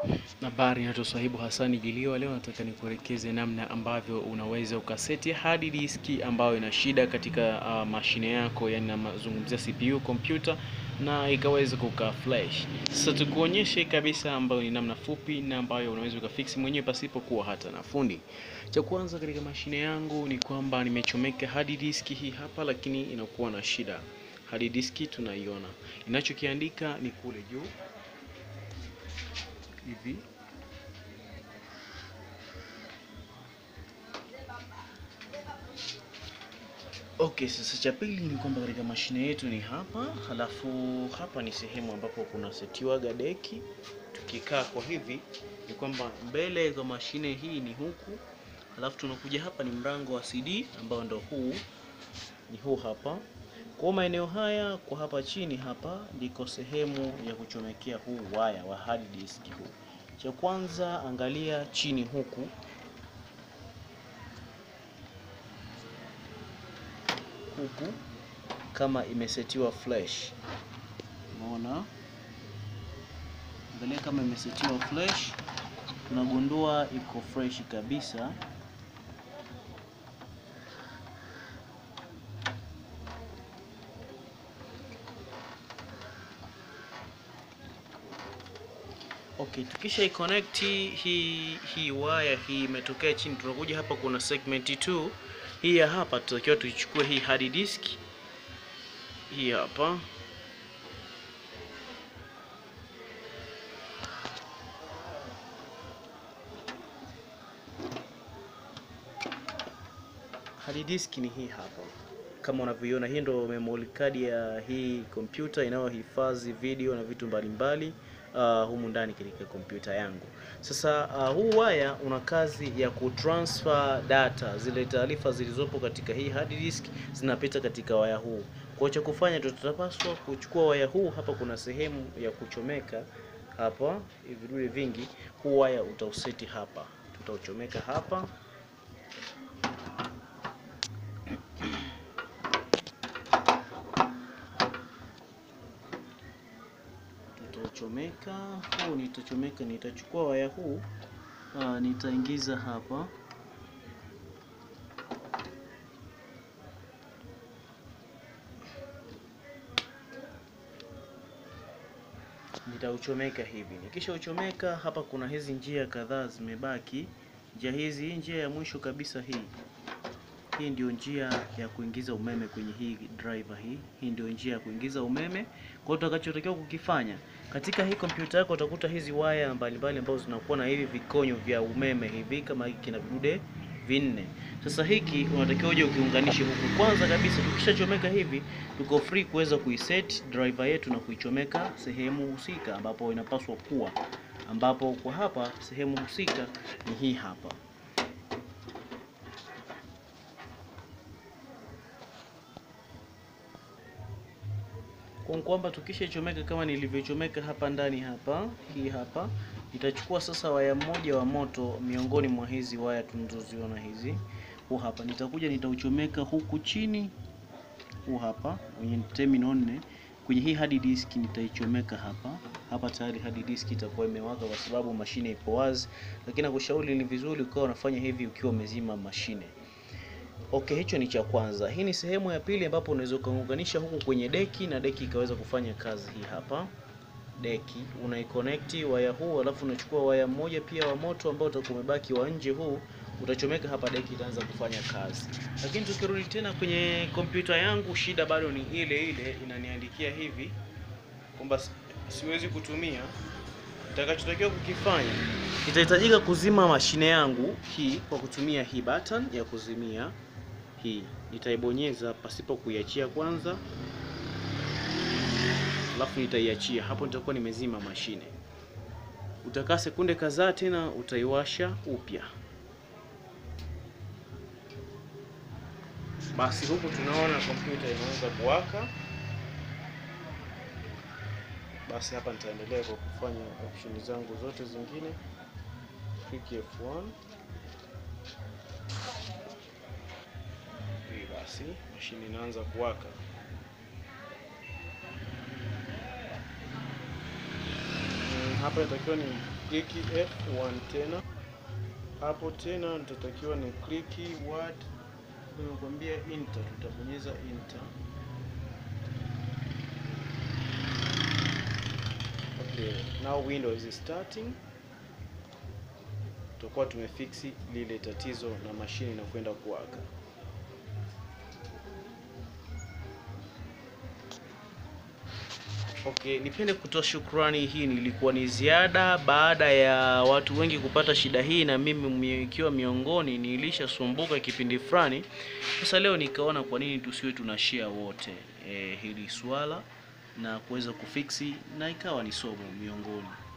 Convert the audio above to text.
Habari, naitwa Swahibu Hassani Jiliwa. Leo nataka nikuelekeze namna ambavyo unaweza ukaseti hard disk ambayo ina shida katika uh, mashine yako, yani nazungumzia CPU kompyuta, na ikaweza kuka flash. Sasa tukuonyeshe kabisa, ambayo ni namna fupi na ambayo unaweza ukafix mwenyewe pasipokuwa hata na fundi. Cha kwanza katika mashine yangu ni kwamba nimechomeka hard disk hii hapa, lakini inakuwa na shida. Hard disk tunaiona, inachokiandika ni kule juu hivi Okay, sasa cha pili ni kwamba katika mashine yetu ni hapa, halafu hapa ni sehemu ambapo kuna setiwaga deki. Tukikaa kwa hivi ni kwamba mbele za mashine hii ni huku, halafu tunakuja hapa ni mlango wa CD ambao ndo huu ni huu hapa. Kwa maeneo haya kwa hapa chini hapa ndiko sehemu ya kuchomekea huu waya wa hard disk huu. Cha kwanza angalia chini huku huku kama imesetiwa flash. Unaona, angalia kama imesetiwa flash, tunagundua iko fresh kabisa. Okay, tukisha iconnect hii hii waya hii imetokea chini, tunakuja hapa, kuna segment 2 hii ya hapa, tutakiwa tuichukue hii hard disk hii hapa hard disk ni hii hapa kama unavyoiona, hii ndo memory card ya hii kompyuta inayohifadhi video na vitu mbalimbali uh, humu ndani katika kompyuta yangu. Sasa uh, huu waya una kazi ya kutransfer data, zile taarifa zilizopo katika hii hard disk zinapita katika waya huu. Kwa cha kufanya, tutapaswa kuchukua waya huu. Hapa kuna sehemu ya kuchomeka hapa, vidude vingi. Huu waya utauseti hapa, tutauchomeka hapa Nitachomeka huu, nitachomeka, nitachukua waya huu aa, nitaingiza hapa, nitauchomeka hivi. Nikisha uchomeka hapa, kuna hizi njia kadhaa zimebaki. Njia hizi, njia ya mwisho kabisa hii hii ndio njia ya kuingiza umeme kwenye hii driver hii. Hii ndio njia ya kuingiza umeme. Kwa hiyo utakachotakiwa kukifanya katika hii kompyuta yako, utakuta hizi waya mbalimbali ambazo zinakuwa na hivi vikonyo vya umeme hivi, kama hiki kina vidude vinne. Sasa hiki unatakiwa uje ukiunganishe huku. Kwanza kabisa, tukishachomeka hivi, tuko free kuweza kuiset driver yetu na kuichomeka sehemu husika ambapo inapaswa kuwa, ambapo kwa hapa sehemu husika ni hii hapa. kwa kwamba tukishachomeka kama nilivyochomeka hapa ndani hapa, hii hapa nitachukua sasa waya mmoja wa moto miongoni mwa hizi waya tunazoziona hizi, huu hapa nitakuja nitauchomeka huku chini, huu hapa kwenye terminal nne kwenye hii hard disk nitaichomeka hapa hapa. Tayari hard disk itakuwa imewaka kwa sababu mashine ipo wazi, lakini nakushauri ni vizuri ukawa unafanya hivi ukiwa umezima mashine. Okay, hicho ni cha kwanza. Hii ni sehemu ya pili ambapo unaweza ukaunganisha huku kwenye deki na deki ikaweza kufanya kazi. Hii hapa deki unaiconnect waya huu, alafu unachukua waya mmoja pia wa moto ambao utakuwa umebaki wa nje, huu utachomeka hapa, deki itaanza kufanya kazi. Lakini tukirudi tena kwenye kompyuta yangu, shida bado ni ile ile, inaniandikia hivi kwamba siwezi kutumia. Nitakachotakiwa kukifanya, itahitajika kuzima mashine yangu hii kwa kutumia hii button ya kuzimia hii nitaibonyeza pasipo kuiachia kwanza, alafu nitaiachia hapo, nitakuwa nimezima mashine. Utakaa sekunde kadhaa, tena utaiwasha upya. Basi huku tunaona kompyuta inaanza kuwaka. Basi hapa nitaendelea kwa kufanya option zangu zote zingine, click F1 basi mashine inaanza kuwaka. Mm, hapa inatakiwa ni kliki F1 tena hapo tena nitatakiwa ni kliki word, nimekwambia enter, tutabonyeza enter. Okay, now Windows is starting. Tutakuwa tumefiksi lile tatizo na mashine inakwenda kuwaka. Okay, nipende kutoa shukrani. Hii nilikuwa ni ziada baada ya watu wengi kupata shida hii, na mimi ikiwa miongoni, nilishasumbuka kipindi fulani. Sasa leo nikaona kwa nini tusiwe tuna share wote e, hili swala na kuweza kufiksi na ikawa ni somo miongoni